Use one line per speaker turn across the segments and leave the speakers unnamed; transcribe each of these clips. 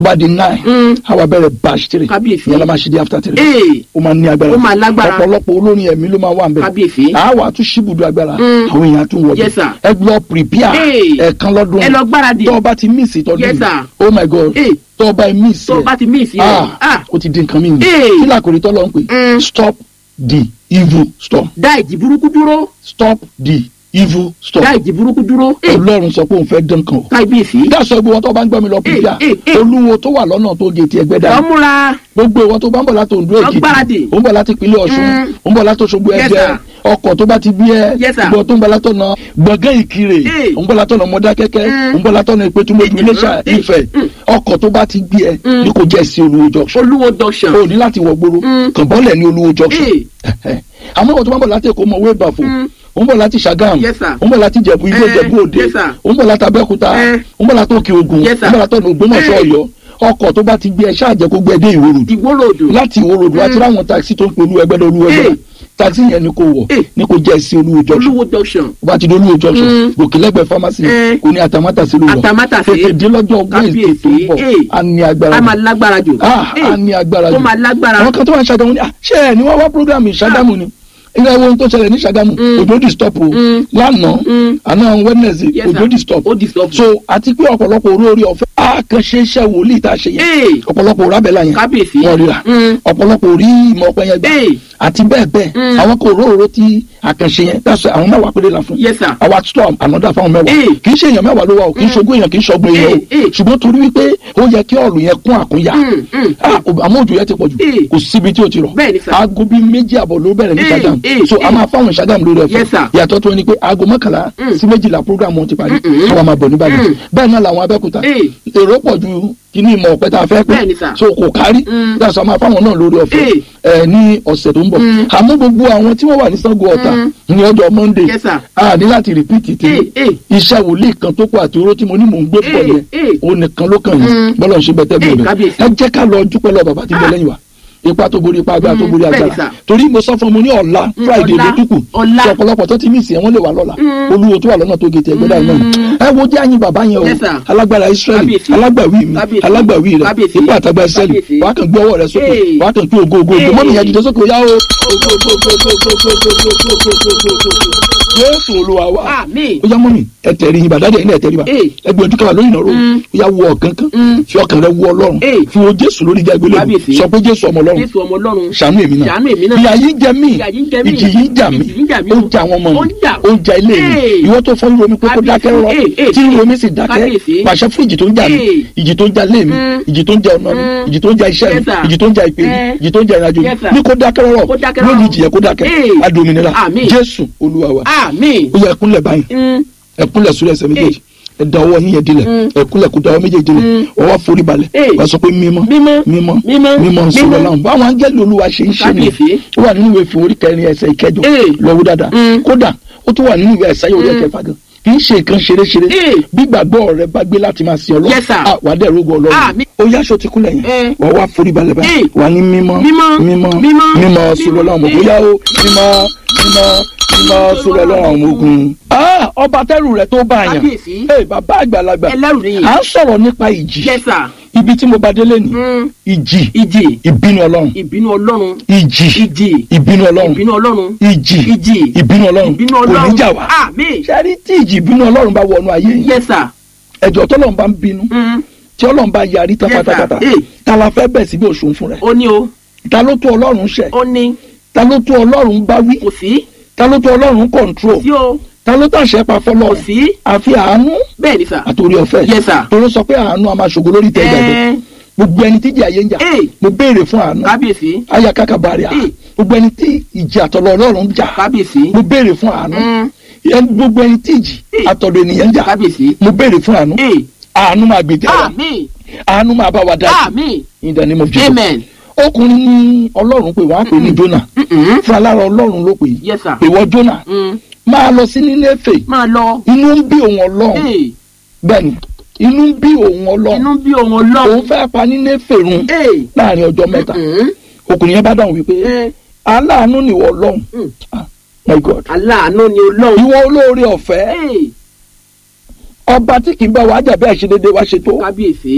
bá di nine
Mm.
àwa bẹ̀rẹ̀ batch three
Kábíyèsí.
ìyẹn la máa ṣe di after three
ee
ó máa ní agbára
Ó máa lágbára.
ọ̀pọ̀lọpọ̀ olórin ẹ̀mí ló máa wà nbẹ̀
Kábíyèsí.
àwa tún ṣíbùdó agbára
Mm.
àwọn èèyàn tún wọlé
Yes, sir.
ẹ lọ prepare
Hey.
ẹ̀ẹ̀kan lọ́dún
ẹ lọ gbáradì
tó o bá ti miss ìtọ́jú
Yes,
yìí
sir.
oh my god
Hey.
tó o bá miss
tó o
ẹ̀
bá ti mí ìsìn rẹ
ah
ah
o ti di nǹkan mi
Hey.
kí làkòrí tọ́lọ́ ń pè
Mm.
stop the evil storm
dá ìjì burúkú dúró
stop the evil storm
dá ìjì burúkú dúró ee
ọlọ́run sọ pé òun fẹ́ dán kan o
kábíyèsí
dáṣọ gbogbo wọn tó bá ń gbọ́ mi lọ pípíà
Eh, eh, eh.
olúwo tó wà lọ́nà tó gé ti ẹgbẹ́ dání
lọ́múra
gbogbo ìwọ tó bá ń bọ̀ láti Oǹdó Èkìtì
gbáradì.
ó ń bọ̀ láti ìpínlẹ̀ Ọ̀ṣun
Mm.
ó ń bọ̀ láti Òṣogbo
Yes,
Ẹdẹ
sir.
ọkọ̀ tó bá ti gbé ẹ
Yes, sir.
ìgbọ̀ tó ń bọ̀ látọ̀nà gbọ̀ngàn Ìkirè
Eh.
ó ń bọ̀ látọ̀nà Mọdákẹ́kẹ́
Mm.
ó ń bọ̀ látọ̀nà Ìpẹ́tùmọ̀dù
Eh,
Iléṣà
eh,
Ifẹ̀
mm.
ọkọ̀ tó bá ti gbé ẹ
Mm.
ní kò jẹ́ sí Olúwo junction
olúwo junction
o ní láti wọ gbòòrò
Mm.
kàn bọ́lẹ̀ ní Olúwo junction
ee
àmọ́ ìwọ tó bá ń bọ̀ láti Èkó mọ̀ wé bàfò
Mm.
ó ń bọ̀ láti Ṣàgámù
Yes, sir.
ó ń bọ̀ láti Ìjẹ̀bú Igbó
Eh,
Ìjẹ̀bú Òde
yes, sir.
ó ń bọ̀ láti Abẹ́òkúta
Eh.
ó ń bọ̀ láti Òkè Ògùn
Yes, sir.
ó ń bọ̀ láti ọ̀nà Ògbómọ̀ṣọ́
Eh.
Ọ̀yọ́ ọkọ̀ tó bá ti gbé ẹ ṣáà jẹ́ kó gbé ẹ dé Ìwó Road
ìwórodò
láti Ìwó Road láti ráwọn taxi tó ń pe olú ẹgbẹ́ olú ẹgbẹ́
Eh.
taxi yẹn ni kò wọ̀
Eh.
ni kò jẹ́ sí olúwo junction
olúwo junction
bá ti di olúwo junction
Mm.
gòkè lẹ́gbẹ̀ẹ́ pharmacy
Eh.
kò ní àtàmátàsí ló lọ
Àtàmátàsé.
tètè dé lọ́jọ́ Wednesday tó ń bọ̀
Kábíyèsí.
a ní agbára
a máa
jù.
lágbára jù
ah
Ee,
a ní agbára
ó
jù
máa lágbára
àwọn kan tó wà ní Ṣàgámù ni ah ṣé ẹ ní wọ́n wá program Ṣàgámù ni ilé ẹwọ́n tó ṣẹlẹ̀ ní Ṣàgámù
Mm.
òjò di stop o
Mm.
lánàá
Mm.
àná Wednesday
Yes,
òjò
sir.
di stop
ó di stop
so àti pé ọ̀pọ̀lọpọ̀ orí orí ọ̀fẹ́ àkànṣe iṣẹ́ wòlíì tá a ṣe yẹn
ee
ọ̀pọ̀lọpọ̀ òrábẹ̀là yẹn
kábíyèsí
wọ́n ríra
Mm.
ọ̀pọ̀lọpọ̀ orí ìmọ̀ ọ̀pẹ yẹn gbà
Ee.
àti bẹ́ẹ̀ bẹ́ẹ̀
Mm.
àwọn kò róòró tí àkànṣe yẹn dáṣọ àwọn mẹ́wàá péré la fún
Yes, sir.
àwa tó ànádà fáwọn mẹ́wàá
Ee.
kì í ṣe èèyàn mẹ́wàá ló wà o kì í ṣogún èèyàn kì í ṣọgbọ́n èèyàn o
Ee, ee.
ṣùgbọ́n torí wípé ó yẹ kí ọ̀rùn yẹn kún àkúnya
Mm, mm,
Ah, àmọ́ òjò yẹn ti pọ̀ jù
Ee.
kò síbi tí o ti rọ̀
Bẹ́ẹ̀ ni, sir.
aago bíi méjì àbọ̀ ló bẹ̀rẹ̀ ní
Ee,
Ṣàgámù
ee,
so a
ee.
máa fáwọn Ṣàgámù lórí ẹ̀fọ́
Yes, sir.
yàtọ̀ tó ní pé aago mọ́kànlá
Mm.
sí méjìlá program wọn ti parí
Mm, mm.
káwa máa bọ̀ níbàdàn
Mm.
bẹ́ẹ̀ náà làwọn Abẹ́òkúta
Ee.
èrò pọ̀ ju kíní ìmọ̀ ọ̀pẹ tá a fẹ́ pé
Bẹ́ẹ̀ ni, sir.
so kò kárí
Mm.
dáṣọ máa fáwọn náà lórí ọ̀fẹ́
Ee.
ẹ ní ọ̀sẹ̀ tó ń bọ̀
Mm.
àmọ́ gbogbo àwọn tí wọ́n wà ní Ṣàngó Ọ̀tà
Mm.
ní ọjọ́ Monday
Yes, sir.
a ní láti rìpíìtì tí
Ee, ee.
iṣẹ́ wòlíì kan tó kọ àti oró tí mo ní mò ń gbé pọ̀
Ee,
yẹn
ee.
òun nìkan ló kàn yín
Mm.
bọ́lá ń ṣe bẹ́tẹ́
Ee,
bẹ́ẹ̀
kábíyèsí.
ẹ jẹ́ ká lọ dúpẹ́ lọ bàbá tí ń bẹ
Ah.
lẹ́yìn wa ipa tó borí ipa agbára tó
Mm,
borí
bẹ́ẹ̀ ni,
agbára
sir.
torí mo sọ fún mo ní ọ̀la
Mm,
Friday
ọ̀la,
ló dúkù
ọ̀la.
sọ ọ̀pọ̀lọpọ̀ tó ti mí ìsìn ẹ̀ wọ́n lè wà lọ́la
Mm.
olúwo tó wà lọ́nà tó gètè ẹgbẹ́ dáhùn náà ẹ wo jẹ́ àyìn bàbá yẹn o
Yes, sir.
alágbára Israẹli
Kábíyèsí.
alágbàwí mi
Kábíyèsí.
alágbàwí rẹ
Kábíyèsí.
ipá àtàgbà Israẹli
Kábíyèsí.
wàá kàn gbé ọwọ́ rẹ sókè
Hey.
wàá kàn tú ògo ògo ògo
Hey.
mọ́mí yẹn dìde sókè ó yá o ògo ògo ògo ògo ògo ògo ògo ògo ògo ògo ògo ògo Jésù Olúwa wa
àmín
ó yá mọ́mí ẹ tẹ̀rí yín bàdá dẹ̀ ẹ̀ tẹ̀rí wa
Hey.
ẹ gbé ojú káwa lórí ìnáwó
Mm.
ó yá wọ ọ̀kan kan
Mm.
fi ọkàn rẹ wọ Ọlọ́run
Hey.
fi wo Jésù lórí ìjà ìgbélé
Kábíyèsí.
sọ pé Jésù ọmọ Ọlọ́run
jésù ọmọ ọlọ́run
ṣàánú èmi náà
ṣàánú èmi náà.
ìyà yìí ń jẹ mí
Ìyà yìí ń jẹ mí.
ìjì yìí ń jà mí
Ìjì yìí ń jà mí.
ó ń jà àwọn ọmọ
Ó
mi
ń jà.
ó ń jà ilé mi
Hey.
ìwọ tó fọ́ ìró mi pé kó
Kábíyèsí.
dákẹ́ rọ
Hey, hey,
tí ìró
hey.
mi sì dákẹ́
Kábíyèsí.
pàṣẹ fún ìjì tó ń jà mí
Hey.
ìjì tó ń jà ilé mi
Mm.
ìjì tó ń jà ọ̀nà mi
Mm.
ìjì tó ń jà iṣẹ́ mi
Yes, sir.
ìjì tó ń jà ìpè mi
Eh.
ìjì tó ń jà ìrìnàjò
Yes, sir.
mi ní kó dákẹ́ rọ
Kó dákẹ́
lónìí
rọ́rọ́.
ìjì yẹ kó dákẹ́
Hey.
adòmìnira
Àmín.
Jésù Olúwa wa
àmín
ó yẹ ẹkúnlẹ̀ báyìí
Mm,
ẹkúnlẹ̀ sórí ẹsẹ̀ méjèèjì ẹ da ọwọ́ yín yẹn dilẹ̀
Mm.
ẹkúnlẹ̀ kó da ọwọ́ méjèèjì dilẹ̀
Mm.
ọwọ́ forí balẹ̀
Hey.
wàá sọ pé mímọ́
mímọ́
mímọ́
mímọ́
mímọ́ sọ̀rọ̀
mímọ́.
náà báwọn áńgẹ́lì olúwa ṣe ń ṣe ni
Kábíyèsí.
ó wà nínú ìwé ìfún orí kẹrin ẹsẹ̀ ìkẹjọ
Hey.
lọ́wọ́ dáadáa
Mm.
kódà ó tún wà nínú ìwé ẹ̀sáyé orí
Mm.
ẹ̀kẹfà gan kì í ṣe nǹkan ṣeréṣeré
Hey.
bí gbàgbọ́ rẹ bá gbé láti máa sin ọlọ́run
Yes, sir.
ah, wà á dẹ̀ rógo ọlọ́run
Àmín.
ó yáṣọ ti kúnlẹ̀ yẹn
Eh.
wà á wá forí balẹ̀ báyìí
Hey.
wà á ní mímọ́
Mímọ́.
mímọ́
Mímọ́.
mímọ́ sọ̀rọ̀ ọlọ́run mọ̀
Hey.
bóyá ó mímọ́ mímọ́ mímọ́ sọ̀rọ̀ ọlọ́run ọmọ ogun. Ah, ọba tẹ́rù rẹ̀ tó bá yàn
Kábíyèsí.
Hey, bàbá àgbàlagbà
ẹlẹ́rù nìyí
à ń sọ̀rọ̀ nípa ìjì
yes sir
ibi tí mo bá délé ni
Mm,
ìjì
ìjì
ìbínú ọlọ́run
ìbínú ọlọ́run
ìjì
ìjì
ìbínú ọlọ́run
ìbínú ọlọ́run
ìjì
ìjì
ìbínú ọlọ́run
ìbínú
kò
ọlọ́run
ní jà wá.
àmín
sẹ́rí tí ìjì ìbínú ọlọ́run bá wọnú ayé yìí
yes sir
ẹ̀jọ̀ tọ́lọ́run bá ń bínú
Mm,
tí ọlọ́run bá yarí tán
Yes, sir.
pátápátá
Eh.
ta la fẹ́ bẹ̀ síbi òṣùn fún rẹ̀
ó ní o
ta ló tó ọlọ́run ṣẹ̀
ó ní
ta ló tó ọlọ́run bá wí
kò sí
ta ló tó ọlọ́run control
sí o
ta ló tàṣẹ pa
kò
fọlọ́run
sí
àfi àánú
bẹ́ẹ̀ ni sir
àtòrí ọ̀fẹ́
Yes, sir.
tó ló sọ pé àánú a máa ṣògo lórí tẹ́ ìgbàgbọ́
Eh,
gbogbo ẹni tí ìjì ayé ń jà
Eh.
mo béèrè fún àánú
kábíyèsí
aya kaka bari a
Eh.
gbogbo ẹni tí ìjì àtọ̀lọ́ ọlọ́run ń jà
kábíyèsí
mo béèrè fún àánú
Mm,
ẹni- gbogbo ẹni tí ìjì
Eh.
àtọ̀dọ̀ ènìyàn ń jà
kábíyèsí
mo béèrè fún àánú
Eh,
àánú máa gbèjà wa
àmín
àánú máa bá wa dá sí
àmín
in the name of Jesus
amen
ọkùnrin ní ọlọ́run pé wọ́n á pè ní Jónà
Mm-mm.
fún alára ọlọ́run ló pè
yes sir
ìwọ Jónà
Mm,
máa lọ sí Nínéfè
máa lọ
inú ń bí òun ọlọ́run
Eh,
bẹ́ẹ̀ni inú ń bí òun ọlọ́run
inú bí ohun
òun
ọlọ́run
fẹ́ pa Nínéfè run
Eh,
láàrin ọjọ́ mẹ́ta
mm-mm.
ọkùnrin yẹn bá dáhùn wípé
Eh,
aláàánú nìwọ ọlọ́run
mm.
ah my God
aláàánú ni ọlọ́run
ìwọ olóore ọ̀fẹ́
Eh,
ọba tí kì í bá wa jà bẹ́ẹ̀ ṣe déédéé wá ṣe tó
kábíyèsí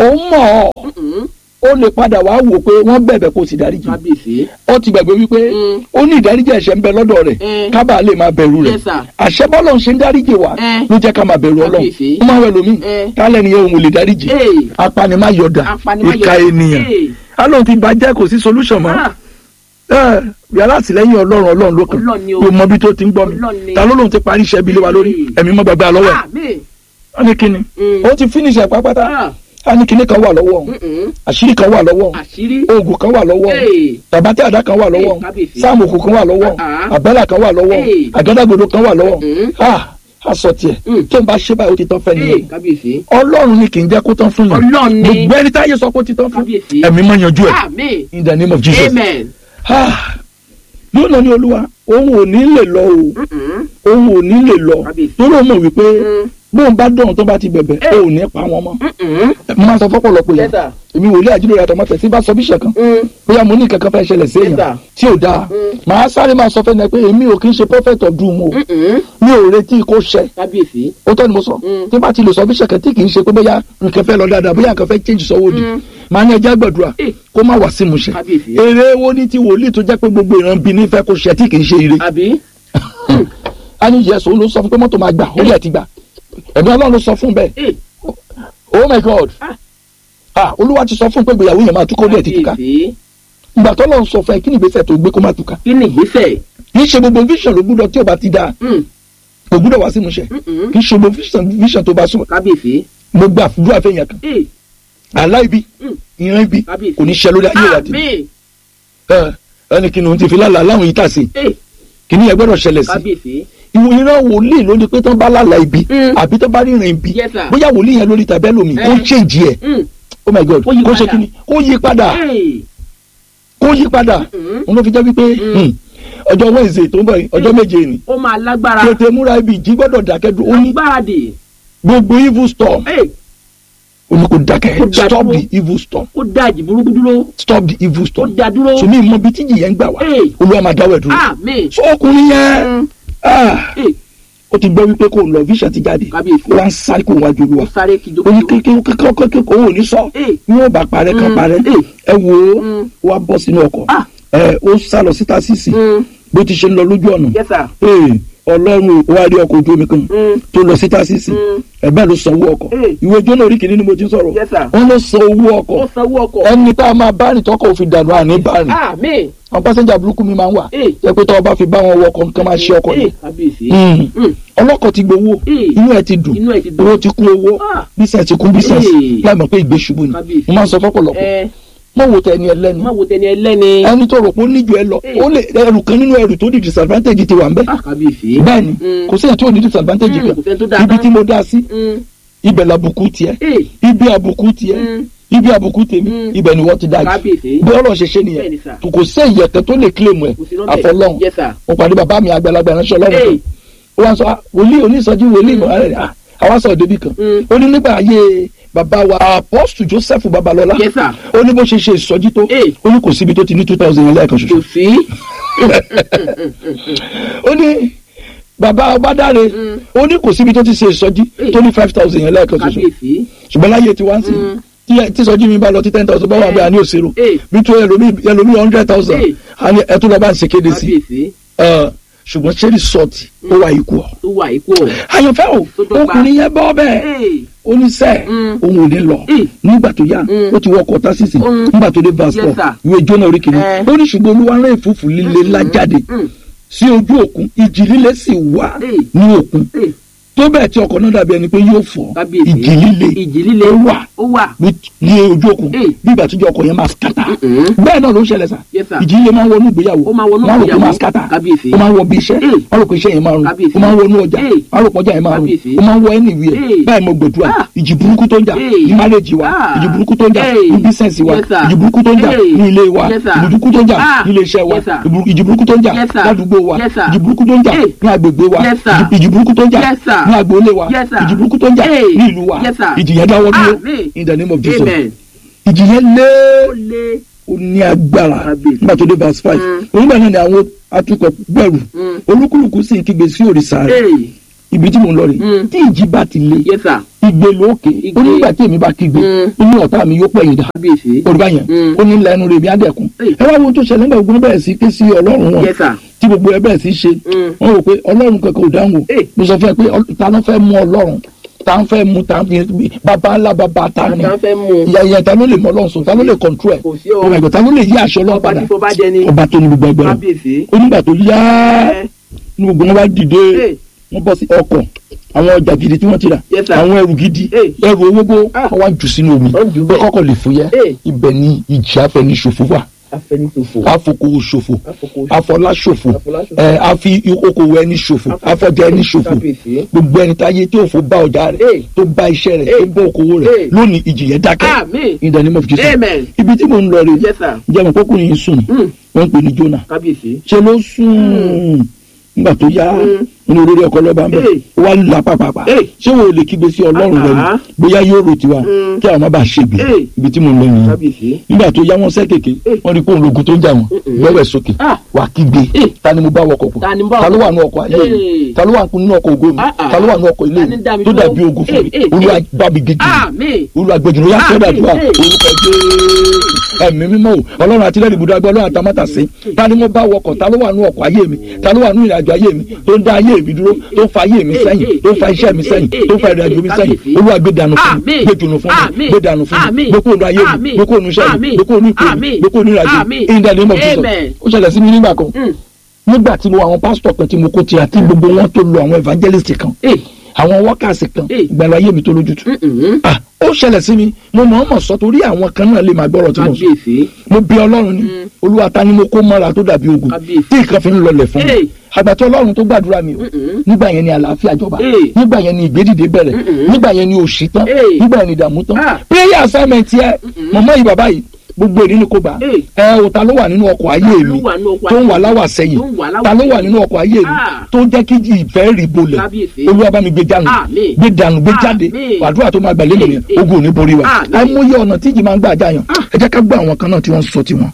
òun mọ̀ ọ́
Mm-mm.
ó lè padà wá wò pé wọ́n bẹ̀bẹ̀ kó sì dáríjì
kábíyèsí.
ó ti gbàgbé wípé
Mm.
ó ní ìdáríjì ẹ̀ṣẹ̀ ń bẹ lọ́dọ̀ rẹ̀
Mm.
kábà lè máa bẹ̀rù rẹ̀
Yes, sir.
àṣẹ bọ́lọ̀ ń ṣe ń dáríjì wa
Mm.
ló jẹ́ ká máa bẹ̀rù ọlọ́run
Kábíyèsí.
ó máa wẹ̀ lómi
Mm.
kálẹ̀ nìyẹn òun ò lè dáríjì
Hey.
apanimayọ̀dà
Apanimayọ̀dà.
ìka ènìyàn
Hey.
alóhùn ti bàjẹ́ kò sí solution mọ́
Ah,
ẹ yàrá àtìlẹ́yìn ọlọ́run ọlọ́run ló kàn
Ọlọ́run ni o.
yóò mọ bí tó ti ń gbọ́ mi
Ọlọ́run ni.
ta ló lóun ti parí iṣẹ́ ibi lé wa lórí
Mm.
ẹ̀mí mọ́ gbàgbé àlọ́wọ́ ẹ̀
àmín.
wọ́n ní kíni
Mm.
ó ti finish ẹ̀ pápátá
Ah,
á ní kíní kan wà lọ́wọ́ òun
mm-mm.
àṣírí kan wà lọ́wọ́ òun
àṣírí.
oògùn kan wà lọ́wọ́ òun
Hey.
tàbátí àdá kan wà lọ́wọ́ òun
Hey, kábíyèsí.
sáàmù òkú kan wà lọ́wọ́ òun
Ah.
àbẹ́là kan wà lọ́wọ́ òun
Hey.
àgádágodo kan wà lọ́wọ́ òun
Mm.
ah aṣọ tiẹ̀
Mm.
tó ń bá ṣe báyìí ó ti tán fẹ́
Hey,
nìyẹn
kábíyèsí.
ọlọ́run ni kì í jẹ́ kó tán fún yàn
Ọlọ́run ni.
gbogbo ẹni táyé sọ pé ó ti tán fún
Kábíyèsí.
ẹ̀mí mọ́ yanjú ẹ̀
àmín.
in the name of Jesus
amen.
ah yóò lọ ní olúwa òun ò ní lè lọ o
Mm-mm.
òun ò ní lè lọ
Kábíyèsí.
torí òun mọ̀ wípé
Mm.
bóun bá dọ̀hún tó bá ti bẹ̀bẹ̀
Eh.
ó ò ní pa wọn mọ́
Mm-mm.
mo máa sọ fọ́pọ̀lọpọ̀
Yes,
yẹn
sir.
èmi wòlé àjílẹ̀ àtọmọ tẹ̀sí bá sọ bíṣẹ̀ kan
Mm.
bóyá mo ní kankan fẹ́ ṣẹlẹ̀ sí
Yes,
èèyàn
sir.
tí ò dáa
Mm.
màá sáré máa sọ fẹ́ni ẹ pé èmi ò kí ń ṣe prophet of doom o
Mm-mm.
mi ò retí kó ṣẹ
kábíyèsí.
ó tọ́ ni mo sọ
Mm.
tí bá ti lè sọ bíṣẹ̀ kan tí kì í ṣe pé bóyá nǹkan fẹ́ lọ dáadáa bóyá nǹkan fẹ́ change sọ́wọ́ òdì
Mm.
màá ní ẹjẹ́ gbàdúrà
Eh.
kó má wá sí mu ṣẹ
kábíyèsí.
èrè wo ni ti wòlíì tó jẹ́ pé gbogbo ìran bí ní fẹ́ kó ṣẹ tí kì í ṣe ire
àbí.
a ní yẹsọ ló sọ fún pé mọ́tò máa gbà ó lẹ̀ ti gbà ẹ̀mí ọlọ́run ló sọ fún bẹ́ẹ̀
Hey,
oh my god
Ah.
ah olúwa ti sọ fún pé ìgbéyàwó yẹn máa túkọ́ ó lẹ̀ ti túká
kábíyèsí.
ìgbà tó lọ́n sọ fún ẹ kí ni ìgbésẹ̀ tó gbé kó má túká
kí ni ìgbésẹ̀?
kì í ṣe gbogbo vision ló gbúdọ̀ tí ò bá ti dáa
Mm.
kò gbúdọ̀ wá sí ìmúṣẹ
Mm-mm.
kì í ṣe gbogbo vision vision tó bá sùn
kábíyèsí.
mo gba àdúrà fẹ́yìn kan
Hey,
àlá ibi
Mm.
ìran ibi
kábíyèsí.
kò ní ṣẹ lórí ayé ìwà tì
àmín.
ẹni kí ni òun ti fi lálàá láwọn yìí tà sí
Hey,
kí ni ẹ gbọ́dọ̀ ṣẹlẹ̀ sí
kábíyèsí.
ìwò ìran wòlíì ló ní pé tán bá lálàá ibi
Mm.
àbí tán bá ríran ibi
Yes, sir.
bóyá wòlíì yẹn lórí tàbí ẹlòmíì
Eh.
ó ń change ẹ̀
Mm.
oh my god
Kó yí
kó ṣe
padà.
kí ni kó yí padà
Hey.
kó yí padà
Mm.
òun ló fi jẹ́ wípé hmm, ọjọ́ wednesday tó ń bọ̀ yìí ọjọ́ méje ni
ó máa lágbára.
tètè múra ibi ìjí gbọ́dọ̀ dákẹ́ dúró ó ní
agbáradì.
gbogbo evil storm
Hey,
ó ní kó dákẹ́
Kó dá
stop
dúró.
the evil storm
ó dá ìjì burúkú dúró.
stop the evil
ó
storm
dá dúró.
sùnmí ìmọ̀ bíi tíjì yẹn ń gbà wá
Hey.
olúwa máa dáwọ́ ẹ̀ dúró
àmín.
so ọkùnrin yẹn
Mm.
ah,
Hey,
ó ti gbọ́ wípé kò lọ vision ti jáde
kábíyèsí.
ó wá ń sáré kó wájú olúwa
ó sáré
ó ní
kìjokìjo.
kékeré kékeré kó ò ní sọ
Hey.
ní wọn bá parẹ́ kan
Mm.
parẹ́
Hey.
ẹ wò ó
Mm.
wá bọ́ sínú ọkọ̀
Ah.
ẹ ó sá lọ síta sísì
Mm.
bó ti ṣe ń lọ lójú ọ̀nà
Yes, sir.
ee ọlọ́run ó wá rí ọkọ̀ ojú omi kan
Mm.
tó lọ síta sísì
Mm.
ẹ̀bẹ́ ló san owó ọkọ̀
Hey.
ìwé jóná orí kìíní ni mo ti ń sọ̀rọ̀
Yes, sir.
wọ́n ló san owó
ó
ọkọ̀
sanwó ọkọ̀.
ẹni tá a máa bá rìn tọkọ̀ òfin dànù àní bá rìn
àmín.
àwọn pásẹ́njà burúkú mi máa ń wà
Hey.
jẹ́ pé tọ́wọ́ bá fi bá wọn wọ ọkọ̀ nǹkan máa ṣe ọkọ̀
Hey,
yìí
kábíyèsí.
Mm.
Mm.
ọlọ́kọ̀ ti gbowó
Hey.
inú ẹ̀ ti dùn
inú ẹ̀ ti dùn.
owó ti kún owó
Ah.
bísẹ̀ ti kún bísẹ̀
Hey.
láì mọ̀ pé ìgbé ṣubú ni
Kábíyèsí.
mo máa ń sọ fọ́pọ̀lọpọ̀
ẹ
mọ̀ wò tẹ ẹni ẹlẹ́ni
má wo tẹni ẹlẹ́ni.
ẹni tó rò pé ó níjù ẹ lọ
Hey.
ó lè ẹrù kan nínú ẹrù tó di disadvantage ti wà ń bẹ
Ah, kábíyèsí.
bẹ́ẹ̀ ni
Mm.
kò sẹ́yìn tí ò ní disadvantage
Mm,
kan
kò sẹ́ni tó dáa
ibi
tán.
tí mo dá sí
Mm.
ibẹ̀ làbùkù tiẹ̀
Hey.
ibi àbùkù tiẹ̀
Mm.
ibi àbùkù tèmi
Mm.
ibẹ̀ ni wọ́n ti dájú
kábíyèsí.
bí ọlọ́run ṣe ṣe
Bẹ́ẹ̀ ni,
nìyẹn
sir.
kò sẹ́yìn ẹ̀kẹ́ tó lè claim ẹ̀
kò sí lọ́bẹ̀.
àfọlọ́run
Yes, sir.
mo pàdé bàbá mi àgbàlagbà ránṣẹ́ ọlọ́run kan
Hey.
ó wá sọ "Ah, wòlíì onísọjí wòlíì mọ̀ ẹ́ ah, àwa sọ̀rọ̀ débi kan
Mm.
ó ní nígbà ayé bàbá wa apọ́sù joseph babalọ́lá
Yes, sir.
ó ní bó ṣe ṣe ìsọjí tó
Hey.
ó ní kò síbi tó ti ní two thousand yẹn lẹ́ẹ̀kan
kò
ṣoṣo
sí.
ó ní bàbá ọbádáre
Mm.
ó ní kò síbi tó ti ṣe ìsọjí
Hey.
tó ní five thousand yẹn lẹ́ẹ̀kan ṣoṣo
kábíyèsí.
ṣùgbọ́n láyé tí wá ń sìn
Mm.
tí tí ìsọjí mi bá lọ tí ten thousand bá wà
Hey.
bẹ́ẹ̀ àní òṣèrò
Hey.
bí tó ẹlòmí ẹlòmí hundred thousand
Hey.
àní ẹtú lọ́ba ń ṣe kéde sí
kábíyèsí.
ẹ, ṣùgbọ́n ṣé resort ó wà ikú ọ.
tó wà ikú ọ̀.
àyànfẹ́ o
Tó dọ́gba.
ọkùnrin yẹn bọ́ bẹ́ẹ̀
Hey.
oníṣẹ́
Mm.
òun ò ní lọ
Mm.
nígbà tó yá
Mm.
ó ti wọkọ̀ tásìsì
Mm.
nígbà tó dé verse
Yes,
four
sir.
ìwé jóná orí kìíní
Eh.
ó ní ṣùgbọ́n olúwa rán ìfúfú líle ńlá jáde
Mm.
sí ojú òkun ìjì líle sì wà
Hey.
ní òkun
Hey.
tó bẹ́ẹ̀ tí ọkọ̀ náà dàbí ẹni pé yóò fọ́
kábíyèsí.
ìjì líle
ìjì líle.
ó wà
ó wà.
ní ní ojú òkun
Hey.
bí ìgbà tíjọ ọkọ̀ yẹn máa skata
Mm-mm.
bẹ́ẹ̀ náà ló ń ṣẹlẹ̀ sà
Yes, sir.
ìjì líle máa ń wọnú ìgbéyàwó
Ó máa wọnú
wọ́n rò pé
ìgbéyàwó.
máa skata
Kábíyèsí.
ó máa ń wọ bí iṣẹ́
Hey.
wọ́n rò pé iṣẹ́ yẹn máa rùn
Kábíyèsí.
ó máa ń wọnú ọjà
Hey.
wọ́n rò pé ọjà yẹn máa rùn
Kábíyèsí.
ó máa ń wọ anywhere
Hey.
báyìí mo gbẹdúrà
Ah.
ìjì burúkú tó ń jà
Hey.
ní marriage wa
Ah.
ìjì burúkú tó ń jà
Hey.
ní business wa
Yes, sir.
ìjì burúkú tó ń jà
Hey.
ní ilé wa
Yes, sir.
ìjì burúkú tó ń jà
Ah.
ní ilé iṣẹ́ wa
Yes, sir.
ìbú- ìjì burúkú tó ń jà
Yes, sir.
ládùúgbò wa
Yes, sir.
ìjì burúkú tó ń jà
Hey.
ní agbègbè wa
Yes, sir.
ìjì- ìjì burúkú tó ń jà
Yes, sir.
ní agboolé wa
Yes, sir.
ìjì burúkú tó ń jà
Hey.
ní ìlú wa
Yes, sir.
ìjì yẹn dáwọ́ dúró
Amen.
in the name of Jesus
Amen.
ìjì yẹn lé
ó lé.
ó ní agbára
Kábíyèsí.
nígbà tó dé verse five
Mm.
onígbà náà ni àwọn atukọ̀ gbẹ̀rù
Mm.
olúkúlùkù sì ń kígbe sí òrìṣà rẹ̀
Hey.
ibi tí mo ń lọ rè
Mm.
tí ìjì bá ti le
yes sir
igbe lókè
Igbe.
ó nígbà tí èmi bá kígbe
Mm.
ó ní ọ̀tá mi yóò pẹ̀yìn dà
kábíyèsí
olùbá yẹn
Mm.
ó ní lẹ́nu rẹ̀ mi á dẹ̀kun
Hey.
ẹ wá wo ohun tó ṣẹlẹ̀ nígbà gbogbo bẹ̀rẹ̀ sí ké sí ọlọ́run wọn
yes sir
tí gbogbo ẹ bẹ̀rẹ̀ sí ṣe
Mm.
wọ́n rò pé ọlọ́run kankan ò dáhùn o
Hey.
mo sọ fún ẹ pé ọl- ta ló fẹ́ mú ọlọ́run ta ń fẹ́ mú ta ń fi bàbá ńlá bàbá ta ni
àtàn fẹ́ mú un
ìyá ìyá ta ló lè mọ ọlọ́run sọ ta ló lè control ẹ̀
kò sí o
ọmọ ẹ̀gbọ́n ta ló lè yí aṣọ ọlọ́run
ọba
padà
tí tó bá jẹ ni
ọba tó ní gbogbo ẹgbẹ́ rẹ̀
kábíyèsí
ó nígbà tó yá
ẹ
ní gbogbo wọn bá dìde
Hey.
wọ́n bọ́ sí ọkọ̀ àwọn ọjà gidi tí wọ́n ti rà
Yes, sir.
àwọn ẹrù gidi
Hey.
ẹrù owó gbó
Ah.
wọ́n wá jù sínú omi
Wọ́n jù
pé
bẹ́ẹ̀.
kọ́kọ́ lè fúyẹ́
Hey.
ibẹ̀ ni ìjì afẹniṣòfò wà
afẹnitòfò
afoko ṣòfò
Afoko-
afọlá ṣòfò
Afọláṣòfò.
ẹ afi okòwò ẹni ṣòfò afọjà ẹni ṣòfò
kábíyèsí
gbogbo ẹni táyé tí òfò bá ọjà rẹ̀
Hey.
tó bá iṣẹ́ rẹ̀
Hey.
tó bá okòwò rẹ̀
Hey.
lónìí ìjì yẹn dákẹ́
àmín
in the name of Jesus
amen
ibi tí mo ń lọ rè
yes sir
jẹ́ mọ̀ kókùnrin yìí sùn
Mm.
wọ́n ń pè ní Jónà
kábíyèsí
ṣe ló sùn nígbà tó yá
Mm.
inú olórí ọkọ lọ́ba ń bẹ̀
Hey.
ó wá là pàpàpà
Hey.
ṣé wo lè kígbe sí ọlọ́run rẹ ni
Ah.
bóyá yóò rò tiwa
Mm.
kí àwọn má bàa ṣègbè
Hey.
ibi tí mo ń lọ nìyẹn
kábíyèsí
nígbà tó yá wọn sẹ́ kéèké
Hey.
wọ́n rí pé òun lógun tó ń jà wọ́n
Mm-mm.
gbẹ́wẹ̀ sókè
Ah.
wà kígbe
Hey.
ta ni mo bá wọkọ̀ pọ̀
Ta ni mo bá
ta ló
wọkọ̀?
wà nínú ọkọ̀ ayé mi
Hey.
ta ló wà nínú ọkọ̀ ògo mi
Ah, ah.
ta ló wà nínú ọkọ̀ ilé
Ta
mi
ni dá mi
tó
dúró?
dàbí ogun fún
Hey,
mi
hey,
olúwa
hey.
bá mi gègé
àmín
olúwa gbẹjùlọ yá
Ah,
sọ́dọ̀ àdúrà
hey, hey.
orúkọ jẹ́ ẹ̀mí mímọ́ o ọlọ́run àti lẹ́nu ibùdó agbẹ́ ọlọ́run àtàmátà sí ta ni mo bá wọkọ̀ ta ló wà nínú ọkọ̀ ayé mi ta ló wà nínú ìrìnàjò ayé mi tó ń dá ayé mi dúró tó ń fa ayé mi sẹ́yìn tó ń fa iṣẹ́ mi sẹ́yìn tó ń fa ìrìnàjò mi sẹ́yìn olúwa gbé dànù fún mi
Àmín.
gbé dùnù fún mi
Àmín.
gbé dànù fún mi
Àmín.
gbé kóònù ayé mi
Àmín.
gbé kóònù iṣẹ́ mi
Àmín.
gbé kóònù ìpè mi
Àmín.
gbé kóònù ìrìnàjò
Àmín.
in the name of Jesus
Amen.
ó ṣẹlẹ̀ sí mi nígbà kan
Mm.
nígbà tí mo àwọn pásítọ̀ kan tí mo kó tira tí gbogbo wọn tó lo àwọn evangelist kan
Hey.
àwọn wọ́kàsì kan
Hey.
ìgbàlá ayé mi tó lójútu
Mm-mm.
ah ó ṣẹlẹ̀ sí mi mo mọ̀ ọ́n mọ̀ sọ torí àwọn kan náà lè máa gbọ́rọ̀ tí mo sọ
kábíyèsí
mo bí ọlọ́run ni olúwa ta ni mo kó mọ́ra tó dàbí ogun
Kábíyèsí.
tí nǹkan fi ń lọlẹ̀ fún mi
Hey.
àgbàtí ọlọ́run tó gbàdúrà mi o
Mm-mm.
nígbà yẹn ni àlàáfíà jọba
Hey.
nígbà yẹn ni ìgbédìde bẹ̀rẹ̀
Mm-mm.
nígbà yẹn ni òṣì tán
Hey.
nígbà yẹn ni ìdààmú tán
Ah.
prayer assignment yẹ mọ̀mọ́ yìí bàbá yìí gbogbo èdè ni kò gbà
Hey.
ẹ o ta ló wà nínú ọkọ̀ ayé
Ta ló
mi
wà nínú ọkọ̀
tó ń
ayé
wà
mi?
láwà sẹ́yìn
Tó ń wà láwà
ta ló wà
sẹ́yìn?
nínú ọkọ̀ ayé mi
Ah.
tó jẹ́ kí ìfẹ́ rí bolẹ̀
Kábíyèsí.
olúwa bá mi gbé dànù
Àmín.
gbé dànù gbé jáde
Àmín.
àdúrà tó máa gbà lé nìyẹn
Hey.
ogun ò ní borí wa
Àmín.
àìmọye ọ̀nà tí ìjì máa ń gbà já yàn ẹ jẹ́ ká gbọ́ àwọn kan náà tí wọ́n ń sọ tiwọn.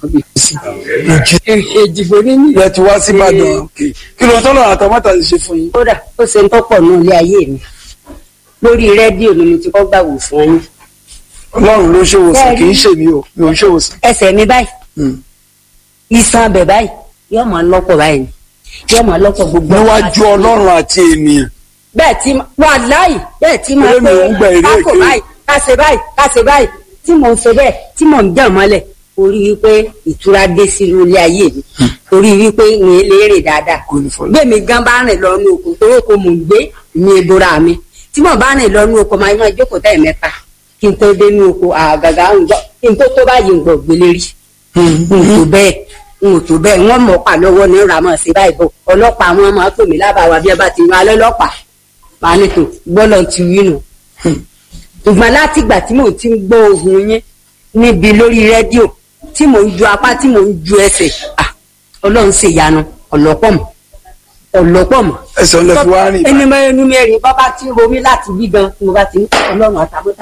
èjìfò ní ní.
ilẹ̀ ti wá sí ìbàdàn òkè kí ló ń tọ́lọ̀ àtàmátà ti ṣe fún yín.
kódà ó ṣe ń tọ́pọ̀ náà ilé ayé mi lórí rédíò ni mo ti kọ́ gbà wò fún yín.
ọlọ́run ló ṣèwòsàn
Bẹ́ẹ̀ni.
kì í ṣe mí o mi ò ń ṣèwòsàn.
ẹsẹ̀ mi báyìí
Hmm.
iṣan abẹ báyìí yóò máa lọ́pọ̀ báyìí ni yóò máa lọ́pọ̀ gbogbo.
níwájú ọlọ́run àti ènìyàn
bẹ́ẹ̀ tí wà láì bẹ́ẹ̀ tí máa
Eré mi ò ń gba èrè
kákò
èké.
báyìí káṣe báyìí káṣe báyìí tí mò ń ṣe bẹ́ẹ̀ tí mò ń dàn mọ́lẹ̀ orí wípé ìtura dé sínú ilé ayé mi orí wípé mi lè rìn dáadáa
kò ní fọlọ́.
gbẹ̀mí gan bá rìn lọ ní oko torí oko mò ń gbé mi ebora mi tí mo bá rìn lọ ní oko máa máa jókòó tẹ̀ mẹ́ta kí n tó dé ní oko àgàgà ń gbọ́ kí n tó tó báyìí ń gbọ́ gbélé rí n ò tó bẹ́ẹ̀ n ò tó bẹ́ẹ̀ wọ́n mọ̀ pa lọ́wọ́ ní ramọ̀ sí báyìí bọ̀ ọlọ́pàá wọn máa pè mí lábàáwá bí ẹ bá ti yan alẹ́ lọ́pàá máa ní tò gbọ́dọ̀ ti rí nù. ṣùgbọ́n láti ìgbà tí mò ń ti ń gbọ́ ohùn yín níbi lórí rédíò tí mò ń ju apá tí mò ń ju ẹsẹ̀ ah, ọlọ́run ṣe ìyanu ọ̀lọ́pọ̀ mọ̀ ọ̀lọ́pọ̀ mọ̀.
ẹsẹ̀ ọ̀lẹ́ fi wá rìn
ẹni mọ ẹnu mẹ́rin bọ́ bá ti ń romi láti bí gan mo bá ti ń ọlọ́run àtàbọ̀tà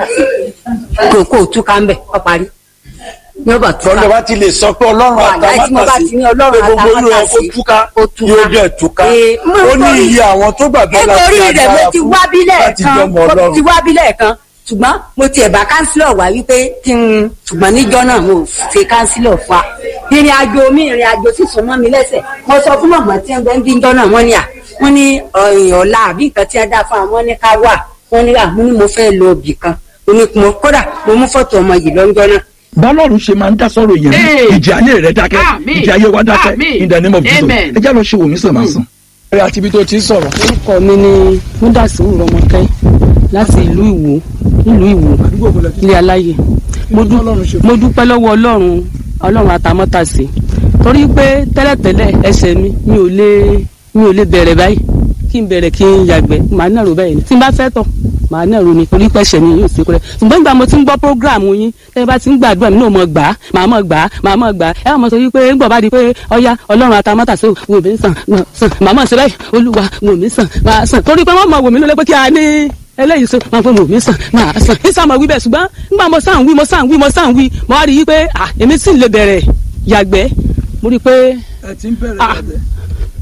kò kò túká ń bẹ̀ ọ parí ní ọba túká
tọ́lẹ̀ bá ti lè sọ pé ọlọ́run
Wàláhì tí mo bá
àtàmátà sí
ti ní ọlọ́run
pé gbogbo olú ẹ kó
àtàmátàsí,
túká
ó túká.
yóò dẹ̀ túká
Ee, mo
ó ní
nítorí-
iye àwọn tó gbàgbọ́ láti
nítorí rẹ̀ mo ti wá bílẹ̀
láti
kan
jọmọ
mo ti
ọlọ́run
wá bílẹ̀ kan ṣùgbọ́n mo tiẹ̀ bá kánsílọ̀ wá wípé kí n ṣùgbọ́n níjọ́ náà mo ṣe kánsílọ̀ fa ìrìn àjò mi ìrìn àjò sísun mọ́ mi lẹ́sẹ̀ mo sọ fún mọ̀mọ́ tí wọ́n ń bí njọ́ náà wọ́n ní à wọ́n ní ọ̀yìn ọ̀la àbí nǹkan tí wọ́n dá fún àwọn ní ká wà wọ́n ní à mo ní mo fẹ́ lọ ibì kan mo ní mo kódà mo mú fọ́tò ọmọ yìí lọ́jọ́ náà
bọ́lọ́run ṣe máa ń dá sọ̀rọ̀ yẹn
Hey.
ìjì ayé rẹ̀ dákẹ́
Àmín.
ìjì ayé wa dákẹ́
Àmín.
in the name of Jesus
Amen.
ẹ jẹ́ lọ ṣe wòmí sàn máa sàn. ẹ àti ibi tó ti ń sọ̀rọ̀
orúkọ mi ni múdàsíwù rọmọkẹ́ láti ìlú ìwò ìlú ìwò ilé aláyè mo dú- mo dúpẹ́ lọ́wọ́ ọlọ́run ọlọ́run àtàmọ́tàsí torí pé tẹ́lẹ̀tẹ́lẹ̀ ẹsẹ̀ mi mi ò lè mi ò lè bẹ̀rẹ̀ báyìí kí n bẹ̀rẹ̀ kí n yàgbẹ́ màá nàró báyìí ni tí n bá fẹ́ tọ̀ màá nàró ni torí pé ẹsẹ̀ mi yóò ṣe kúrẹ́ ṣùgbọ́n ìgbà mo ti ń gbọ́ prógráàmù yín tẹ́ ẹ bá ti ń gbàdúrà mi náà mọ̀ gbà á màá mọ̀ gbà á màá mọ̀ gbà á ẹ wà mọ̀ sọ wípé ń gbọ̀ bá di pé ọya ọlọ́run àtàmọ́tàsí wò mí sàn wò sàn màá mọ̀ sí báyìí olúwa wò mí sàn máa sàn torí pé wọ́n mọ̀ wò mí lólé pé kí a ní eléyìí so máa fún mi mi sàn máa sàn ní sàn máa wí bẹ́ẹ̀ ṣùgbọ́n nígbà mo sàn wí mo sàn wí mo sàn wí mo wá rí i pé ah èmi sì lè bẹ̀rẹ̀ yàgbẹ́ mo rí i pé
ẹ ti ń bẹ̀rẹ̀
Ah.
yàgbẹ́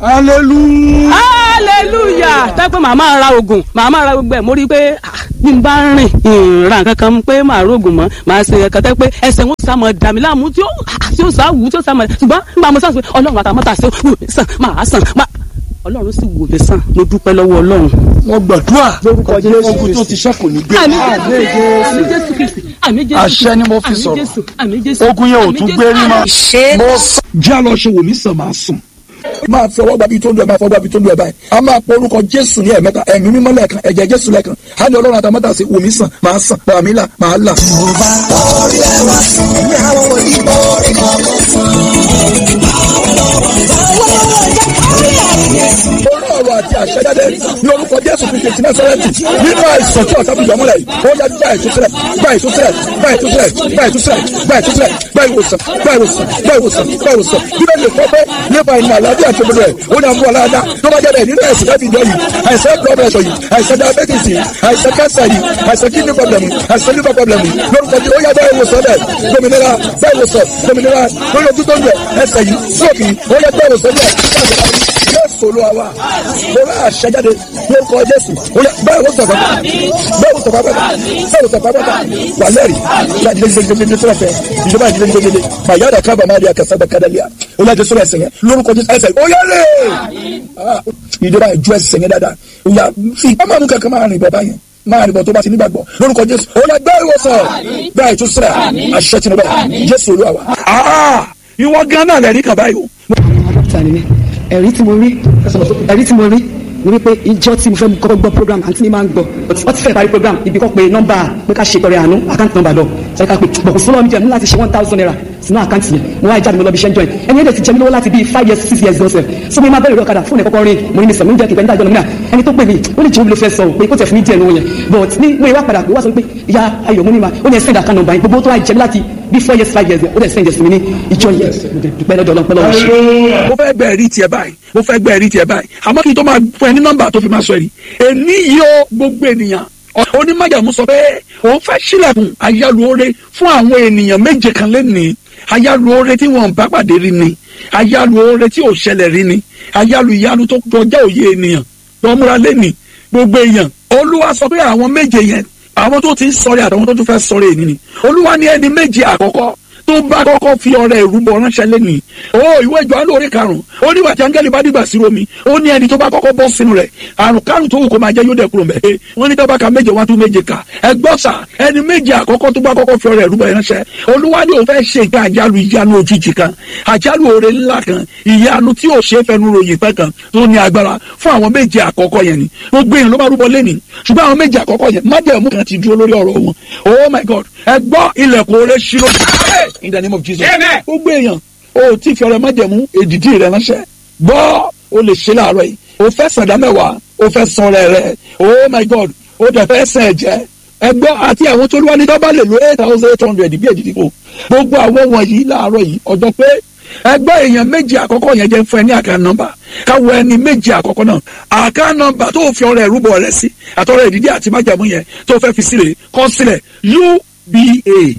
hallelujah.
hallelujah tẹ́pẹ́ màá máa ra oògùn màá máa ra gbogbo ẹ̀ mo rí i pé ah, bí n bá rìn ìrìnra nǹkan kan pé màá rògùn mọ́ màá ṣe ẹ̀kan tẹ́ pé ẹsẹ̀ wọn sá mọ́ dàmí láàmú tí ó ah, tí ó sá wù tí ó sá mọ́ ṣùgbọ́n nígbà mo sàn pé ọlọ́run àtàmọ́tà ṣe wù mí sàn máa sàn máa ọlọ́run sì wù mí sàn mo dúpẹ́ lọ́wọ́ ọlọ́run.
wọ́n gbàdúrà
lórúkọ jésù
ogun tó ti ṣẹ́kù ní gbé.
àmì jésù kristi àmì jésù
Àṣẹ ni mo fi
àmì
sọ̀rọ̀.
jésù àmì jésù
ogun yẹn ò
àmì
tún
Jésù,
gbé rí mọ́.
àmì
ṣe
mo sọ
já lọ ṣe wòmí sàn máa sùn. máa fi ọwọ́ gbàbí tó ń lu ẹ̀ máa fọwọ́ gbàbí tó ń lu ẹ̀ báyìí. a máa pọ orúkọ jésù ní ẹ̀mẹ́ta ẹ̀mí mímọ́ lẹ́ẹ̀kan ẹ̀jẹ̀ jésù lẹ́ẹ̀kan. á ní ọlọ́run àtàmọ́tà sí wòmí sàn máa sàn pàmí là máa là. orí ọ̀rọ̀ àti àṣẹjáde ní orúkọ jésù kristu ti násárẹ́tì nínú àìsàn tí ọ̀sán fìjọ́ mọ́lẹ̀ yìí ó yá gba ìtúsílẹ̀ gba ìtúsílẹ̀ gba ìtúsílẹ̀ gba ìtúsílẹ̀ gba ìtúsílẹ̀ gba ìwòsàn gba ìwòsàn gba ìwòsàn gba ìwòsàn bíbélì lè fọ́ pé nípa ìmọ̀ àlàáfíà tó gbọdọ̀ ẹ̀ ó ní àmú ọ̀làdá tó bá jẹ́ bẹ́ẹ̀ nínú àìsàn láti ìjọ yìí àìsàn blood pressure yìí àìsàn diabetes yìí àìsàn cancer yìí àìsàn kidney problem yìí àìsàn liver problem yìí lórúkọ tí ó yá bá ìwòsàn bẹ́ẹ̀ dominira bá ìwòsàn dominira lórí ojú tó ń bẹ̀ ẹsẹ̀ yìí stroke yìí ó yá bá ìwòsàn bẹ́ẹ̀ jésù olúwa wa mo rà àṣẹjáde lórúkọ jésù ó yá bá ìwòsàn bàbá bá ìwòsàn bàbá bá ìwòsàn bàbá bá wà lẹ́rìí láti lé gbẹgbẹgbẹ tó lọ́fẹ̀ẹ́ ìjọba ìdílé gbẹgbẹgbẹ màyà dà kábà má di àkàsà bẹ kádàlíà ó yá jésù ẹsẹ̀ yẹn lórúkọ jésù ẹsẹ̀ ó yá lè ìjọba ìjọ ẹsẹ̀ yẹn dáadáa ó yá fi ọmọ mi kankan máa rìn bọ̀ báyẹn máa rìn bọ̀ tó bá ti nígbàgbọ́ lórúkọ jésù ó yá gbá ìwòsàn gbá ìtúsílẹ̀ àṣẹ tìǹbà jésù olúwa wa. ìwọ gan náà lẹ́rìí kan báyìí o
dókítà ni mí ẹ̀rí tí mo rí ẹ̀rí tí mo rí ni wípé ìjọ tí mo fẹ́ kọ́kọ́ gbọ́ program àǹtí mi máa ń gbọ́ wọ́n ti fẹ́ parí program ibi kan pé nọ́mbà pé ká ṣe tọrẹ àánú àkáǹtì nọ́mbà lọ ṣe ká pé bọ̀kù fún lọ́wọ́ mi jẹ́ ní láti ṣe one thousand naira sínú àkáǹtì yẹn mo wá jáde mo lọ bí iṣẹ́ ń join ẹni ẹ̀dẹ̀ ti jẹ́ mi lọ́wọ́ láti bíi five years six years lọ́sẹ̀ so mo máa bẹ̀rẹ̀ ìrọ̀ kadà fún ẹ̀ kọ́kọ́ rí mo ní mi sọ mi ń jẹ́ kíkẹ́ níta ìjọ lómìnira ẹni tó pè mí ó lè jẹ́ omi ló fẹ́ sọ pé kó tẹ̀ fún mi díẹ̀ lówó yẹn but ní mo ìwà padà pé wá sọ pé ìyá ayọ̀ mo ní ma ó ní ẹ̀ send account number yẹn gbogbo tó wá jẹ́ mi láti bí four years five years ó dẹ̀ send ẹ̀ sí mi ní ìjọ yẹn mo dẹ̀ dúpẹ́ lọ́dọ̀ ọlọ́pẹ́ lọ́wọ́ ṣe.
mo fẹ́ gbẹ́ ẹ̀rí tiẹ̀ báyìí mo fẹ́ gbẹ́ ẹ̀rí tiẹ̀ báyìí àmọ́ kí n tó máa fún ẹ ní nọ́mbà tó fi máa sọ ẹ̀rí èmi yìí ó gbogbo ènìyàn onímọ̀jàmú sọ pé òun fẹ́ sílẹ̀kùn ayálùore fún àwọn ènìyàn méje kan lẹ́nìí ayálùore tí wọ́n bá pàdé rí ni ayálùore tí ò ṣẹlẹ̀ rí ni ayálù ìyanu tó kọjá òye ènìyàn lọ́múra lẹ́nìí gbogbo èèyàn olúwa sọ pé àwọn méje yẹn àwọn tó ti ń sọ̀rẹ́ àtàwọn tó tún fẹ́ sọ̀rẹ́ ènìyàn ni olúwa ní ẹni méje àkọ́kọ́ tó bá kọ́kọ́ fi ọrẹ ìrúbọ ránṣẹ́ lẹ́nìí o ìwé ìjọ alóore karùn-ún ó ní wàtí áńgẹ́lì bá dìgbà sí romi ó ní ẹni tó bá kọ́kọ́ bọ́ sínú rẹ̀ àrùn karùn tó wù kó máa jẹ́ yóò dẹ̀ kúrò mẹ́ wọ́n ní tábàkà méje wá tún méje kà ẹgbọ́n sà ẹni méje àkọ́kọ́ tó bá kọ́kọ́ fi ọrẹ ìrúbọ ránṣẹ́ olúwa ni òun fẹ́ ṣe ìgbà àjálù ìyanu òjijì kan àjálù oore ńlá kan ìyanu tí ò ṣe é fẹnu ròyìn pẹ́ kan tó ní agbára fún àwọn méje àkọ́kọ́ yẹn ni gbogbo èèyàn ló bá rúbọ lẹ́nìí ṣùgbọ́n àwọn méje àkọ́kọ́ yẹn májẹ̀mú kan ti dúró lórí ọ̀rọ̀ wọn oh my god ẹ gbọ́ ilẹ̀kùn oore ṣí lójú in the name of jesus gbogbo èèyàn o ti fi ọrẹ májẹ̀mú èdìdí rẹ ránṣẹ́ gbọ́ o lè ṣe láàárọ̀ yìí o fẹ́ sàdá mẹ́wàá o fẹ́ san ọrẹ rẹ oh my god o dẹ̀ fẹ́ sàn ẹ̀jẹ̀ ẹgbọ́ àti àwọn tó lúwa ní dọ́bà lè lo eight thousand eight hundred bí èdìdí kò gbogbo àwọn wọ̀nyí láàárọ̀ yìí ọjọ́ pé ẹgbẹ́ èèyàn méjì àkọ́kọ́ yẹn jẹ́ fún ẹ ní àká nọ́mbà káwọ ẹni méjì àkọ́kọ́ náà àká nọ́mbà tó fi ọrẹ ìrúbọ rẹ sí àtọrẹ ìdídí àti májàmú yẹn tó fẹ́ fi sílẹ̀ kọ sílẹ̀ uba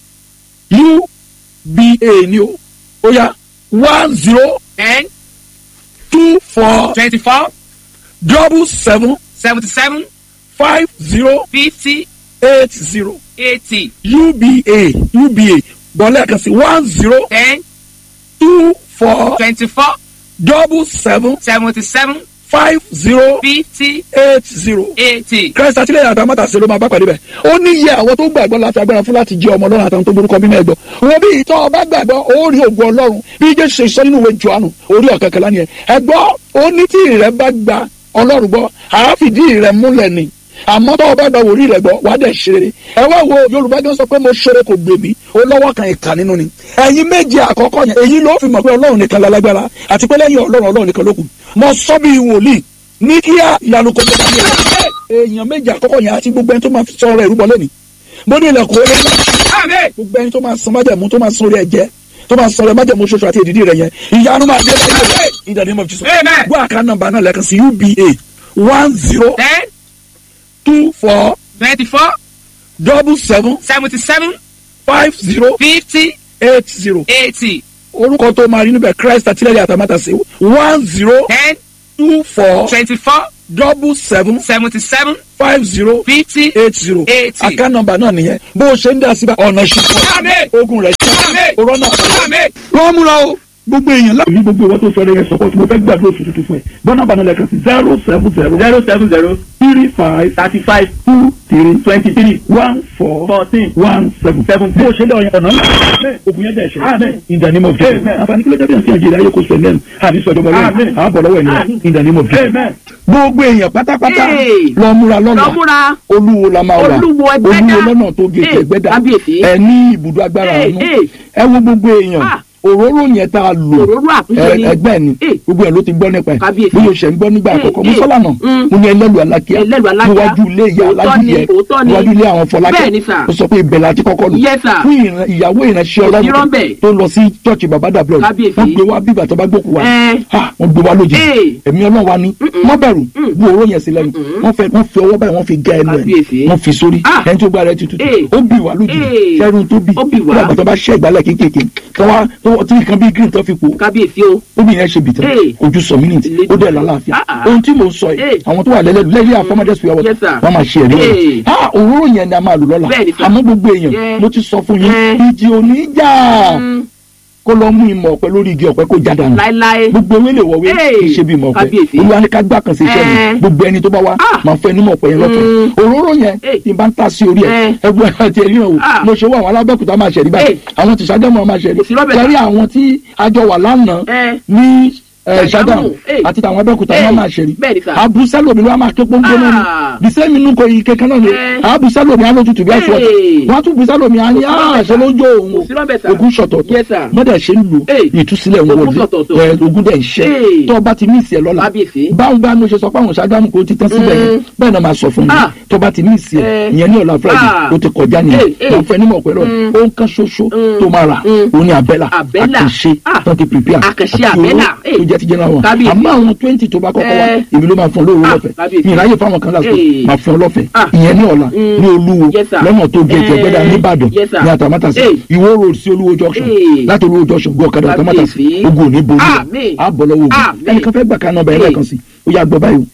uba ni o ó yá one zero
ten
two four
twenty-four
double seven
seventy-seven
five zero
fifty
eight zero
eighty
uba uba bọ́lá kan sí one zero
ten
two four
twenty-four
double seven
seventy-seven
five zero
fifty
eight zero.
eighty.
christ àtìlẹyìn àti amátàsí ló máa bá pàdé bẹ ó ní iye àwọn tó gbàgbọ́ láti agbára fún láti jẹ ọmọ ọlọ́run àtàwọn tó borúkọ bí náà gbọ́ wọn bí ìtọ́ ọba gbàgbọ́ ó rí ògùn ọlọ́run bí jésù ṣe sọ nínú ìwé johannu orí ọ̀kẹ́kẹ́lá ni ẹ ẹgbọ́ ó ní tí ìrẹ́ bá gba ọlọ́run gbọ́ àáfìdí ìrẹ́ múlẹ̀ ni àmọ́ tó o bá gba wòlíì rẹ̀ gbọ́ wàá dẹ̀ ṣe rere ẹ wá wo yorùbá gan sọ pé mo ṣeré kò gbè mí ó lọ́wọ́ kan ìkà nínú ni ẹ̀yin méje àkọ́kọ́ yẹn èyí ló fi mọ̀ pé ọlọ́run nìkan lálágbára àti pé lẹ́yìn ọlọ́run ọlọ́run nìkan ló kù mo sọ bí wòlíì ní kíá ìyanu kò tó bá mi rẹ̀ èèyàn méje àkọ́kọ́ yẹn àti gbogbo ẹni tó máa fi sọ ọ̀rọ̀ ìrúbọ lẹ́ni mo ní ilẹ̀kùn orí ńlá gbogbo ẹni tó máa san májẹ̀mú tó máa san orí ẹ̀jẹ̀ tó máa san orí májẹ̀mú ṣoṣo àti èdìdí rẹ̀ yẹn ìyanu máa dé lẹ́yìn in the name of Jesus
Amen.
gbọ́ àká nọ́mbà náà lẹ́ẹ̀kan sí uba one zero
ten
two four
twenty-four
double seven
seventy-seven
five zero
fifty
eight zero
eighty.
orúkọ tó máa rí níbẹ̀ christ àtìlẹ́yìn àtàmátàsí one zero
ten
two four
twenty-four
double seven
seventy-seven
five zero
fifty
eight zero
eighty.
account number náà nìyẹn bó o ṣe ń dá síbà ọ̀nà ṣùkọ́
Àmín.
ogun rẹ̀ ṣe
Àmín.
òrọ́ náà
Àmín.
wọ́n múra o gbogbo èèyàn láti. ní gbogbo ìwọ́n tó sọ ẹ̀rẹ́ yẹn sọ́kọ́ tí mo fẹ́ gbàdúrà oṣù tuntun fún ẹ bọ́nà bá nílẹ̀ kan sí zero seven zero zero seven zero three five thirty five two three twenty three one four fourteen one seven seven bó o ṣe lé ọyàn ọ̀nà ńlá ogun yẹn dẹ̀ ṣe in the name of Jesus àǹfààní kí ló dé bí àti àjẹrẹ ayé kò sọ ẹ̀mẹ́rin àní sọ̀jọ̀ bọ̀ lọ́wọ́ àbọ̀ lọ́wọ́ ẹ̀ in the name of Jesus gbogbo èèyàn pátápátá
Hey.
lọ múra lọ́nà
Lọ múra.
olúwo la máa wà
Olúwo Ẹgbẹ́dá.
olúwo lọ́nà tó gé
Hey,
ẹgbẹ́dá
kábíyèsí.
ẹ ní ibùdó agbára
Hey,
àánú
hey.
ẹ wo gbogbo èèyàn
Ah.
òróró yẹn tá a lò
Òróró àtúnṣe
ẹ-
ni.
ẹgbẹ́ ni
Hey.
gbogbo ẹ̀ ló ti gbọ́ nípa ẹ̀
Kábíyèsí.
bí o ṣe ń gbọ́ nígbà
Hey,
àkọ́kọ́
hey.
mùsọ́lànà
Mm.
mo ní ẹlẹ́lu alákíá
Ẹlẹ́lu Alákíá.
níwájú ilé ìyá
Òótọ́
alájú
ni,
yẹ
òótọ́ ni.
níwájú ilé àwọn fọlákẹ́
Bẹ́ẹ̀ ni, sir.
ó sọ pé ibẹ̀ láti kọ́kọ́ lò
Yes, sir.
fún ìran- ìyàwó ìránṣẹ́
Kò sí
ọlọ́run
rọ́ńbẹ́.
tó lọ sí chọ́ọ̀chì bàbá dàbílọ̀
Kábíyèsí.
wọ́n gbé wá bíbà tó bá gbókù wá
Ẹ.
Ha, wọ́n gbé wá lójijì
Hey.
ẹ̀mí ọlọ́run wa ni wọ́n bẹ̀rù bu òró yẹn sí lẹ́nu wọ́n fẹ́ wọ́n fi ọwọ́ báyìí wọ́n fi gé ẹnu ẹ̀
Kábíyèsí.
wọ́n fi sórí
Ah.
ẹni tó gba rẹ̀ tutù
Hey.
ó bì wá lójijì
Hey.
sẹ́run tó bì
Ó bì wá.
nígbà tó bá ṣẹ́ ìgbálẹ̀ kéékèèké tó wá tó tí nǹkan bíi green tó fi pò
kábíyèsí o.
obìnrin yẹn ṣe bìtàn
Hey.
ojú sọ mínítì ó dẹ̀ lálàáfíà
Ah, ah.
ohun tí mo sọ yìí
Hey.
àwọn tó wà lẹ́lẹ́dù lẹ́yìn àfọmọdé sùn yàwó
Yes, sir.
wọ́n máa ṣe ẹ̀rí
Hey.
rẹ̀ ah òróró yẹn ni a máa lò lọ́la
Bẹ́ẹ̀ni, sir.
àmọ́ gbogbo èèyàn
Yeah.
mo ti sọ fún yín
Yeah.
ìjì òní jà
Mm,
kó lọ mú ìmọ̀ ọ̀pẹ lórí igi ọ̀pẹ kó já dànù
láéláé.
gbogbo ewé lè wọ̀wé
Hey.
kì í ṣe bí ìmọ̀ ọ̀pẹ
Kábíyèsí.
olúwa ní ká gbá kan sí iṣẹ́ mi
Eh.
gbogbo ẹni tó bá wá
Ah.
máa fẹ́ nímọ̀ ọ̀pẹ yẹn lọ́fẹ̀ẹ́
Mm.
òróró yẹn
Hey.
tí n bá ń ta sí orí ẹ̀
Eh.
ẹgbẹ́ àti ẹ̀rí náà wò
Ah.
mo ṣe wọ àwọn alábẹ́kúta máa ṣẹ̀rí báyìí
Hey.
àwọn tìṣàgámọ̀ máa ṣẹ̀rí
Kò sí lọ́bẹ̀
kẹrí àwọn tí àjọ wà lánàá
ẹ
ní
Ṣàgámù,
ṣàgámù
eh.
àti tàwọn abẹ́kúta
Eh.
wọn máa ṣẹ̀rí
bẹ́ẹ̀ ni sà.
abusalo mi ló wá máa ké pọ́npọ́n náà
Ah.
ni bísẹ́ mi nù kò yí kankan náà ni
Eh.
abusalo mi á ló tutù bí àṣọ ọ̀tọ̀
Eh.
wọ́n á tún busalo mi á ní
Kò sí lọ́bẹ̀
àṣẹ ló ń jó òun
Kò sí lọ́bẹ̀ sà.
ogun ṣọ̀tọ̀
Yes, sir.
mọ́dà ṣe ń lu
Eh.
ìtúsílẹ̀ ń
Ogun
wọlé
ṣọ̀tọ̀ọ̀tọ̀.
ẹ, ogun dẹ̀ ń ṣẹ́
Eh.
tó o bá ti mí ìsì ẹ̀ lọ́la
kábíyèsí.
báwo bá mo ṣe sọ pé àwọn ṣàgámù kò ti tán síbẹ̀ yẹn bẹ́ẹ̀ náà máa sọ fún mi
Ah.
tó bá ti mí ìsì ẹ̀
Eh.
ìyẹn ní ọ̀la friday
Ah.
ó ti kọjá nìyẹn
Eh, eh.
wọ́n fẹ́ nímọ̀ pẹ̀lú
Mm.
ohun kan ṣoṣo
Mm.
tó máa rà
Mm.
òun ni abẹ́là
Àbẹ́là.
àkànṣe
Ah.
tó ti prepare
Àkànṣe
àti
àbẹ́là.
owó
Eh.
tó jẹ́ ti general one
Kábíyèsí.
àmọ́ àwọn twenty tó bá kọ́kọ́ wá
Eh.
èmi ló máa fún ọ lówó
Ah,
lọ́fẹ̀ẹ́
kábíyèsí.
mi ìráyè fáwọn kan láti
Eh.
máa fún ọ lọ́fẹ̀ẹ́
Ah.
ìyẹn ní ọ̀la
Mm.
ní olúwo
Yes, sir.
lọ́nà tó gé
Eh.
ẹgbẹ́dá nìbàdàn
Yes, sir.
ní àtàmátàsí
Eh.
ìwó road sí olúwo junction
Eh.
láti olúwo junction gbọ́ ọ̀kadà àtàmátàsí
Kábíyèsí.
ogun ò ní borí wa
Àmín.
á bọ̀ lọ́wọ́ ogun
Àmín.
ẹnìkan fẹ́ gbà ká nọ́mbà ẹ̀
Eh.
lẹ́ẹ̀kan sí ó yà gbọ́ báyìí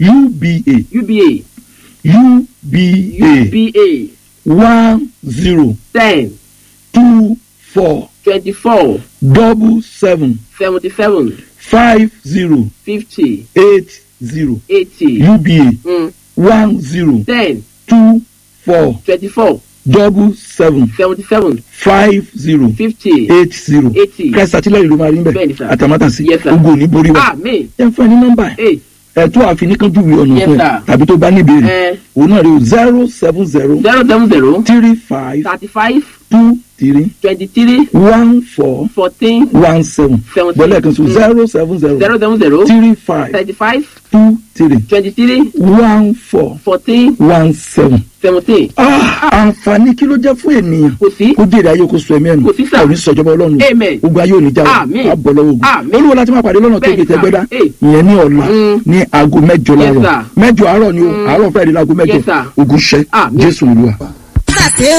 uba
uba
uba
uba
one zero
ten
two four
twenty-four
double seven
seventy-seven
five zero
fifty
eight zero
eighty
uba
mm,
one zero
ten
two four
twenty-four
double seven
seventy-seven
five zero
fifty
eight zero
eighty.
christ àtìlẹ́yìn ló máa rí
Bẹ́ẹ̀ni,
bẹ́ẹ̀
sir.
àtàmátàsí
Yes, sir.
ogun ò ní borí wa
àmín
ẹ fún ẹ ní nọ́mbà ẹ
eight
ẹ tó àfi ní kánjú ìwé ọ̀nà
Yes,
fún ẹ
sir.
tàbí tó bá ní ìbéèrè
Eh.
òun náà rí o zero seven zero
zero seven zero
three five
thirty-five
two three
twenty-three
one four
fourteen
one seven
Seventeen.
bọ́lá ẹ̀kan so
Mm.
zero seven zero
zero seven zero
three five
thirty-five
two three
twenty-three
one four
fourteen
one seven.
seventeen
Ah, àǹfààní kí ló jẹ́ fún ènìyàn
kò sí
kó jèrè ayé kó sọ ẹ̀mí ẹ̀nu
Kò sí, sir.
kò ní sọjọba ọlọ́run
Amen.
ogun ayé ò ní já wa
Àmín.
á bọ̀ lọ́wọ́ ogun
Àmín.
olúwo láti máa pàdé lọ́nà tó
Bẹ́ẹ̀ni,
gé tẹ́gbẹ́dá
sir. Eh.
ìyẹn ní ọ̀la
Mm.
ní aago mẹ́jọ
Yes,
láàárọ̀
sir.
mẹ́jọ àárọ̀ ni o àárọ̀ fẹ́ẹ́ di láago mẹ́jọ
Yes, sir.
ogun ṣẹ́
Àmín.
jésù olúwa.
sàṣe